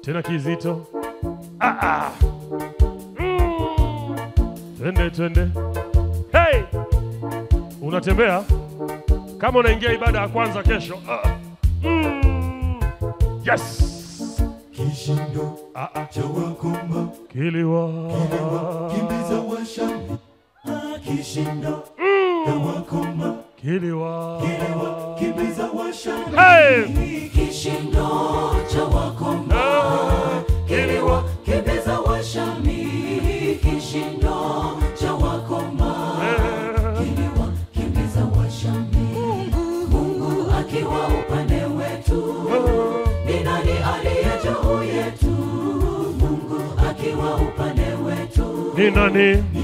tena kizito. Ah, ah. Mm. Twende twende, hey! Unatembea kama unaingia ibada ya kwanza kesho. Ah. Mm. Yes. Kishindo Ah, ah. cha wakoma Kiliwa. kimbiza washami. Ah, Kishindo cha wakoma Kiliwa. kimbiza washami. Hey! Kishindo cha wakoma Ah. kiliwa kimbiza washami. Kishindo cha wakoma Eh. kiliwa kimbiza washami. Mungu akiwa upande wetu, ni nani aliye juu yetu? Mungu akiwa upande wetu, Ni nani? ni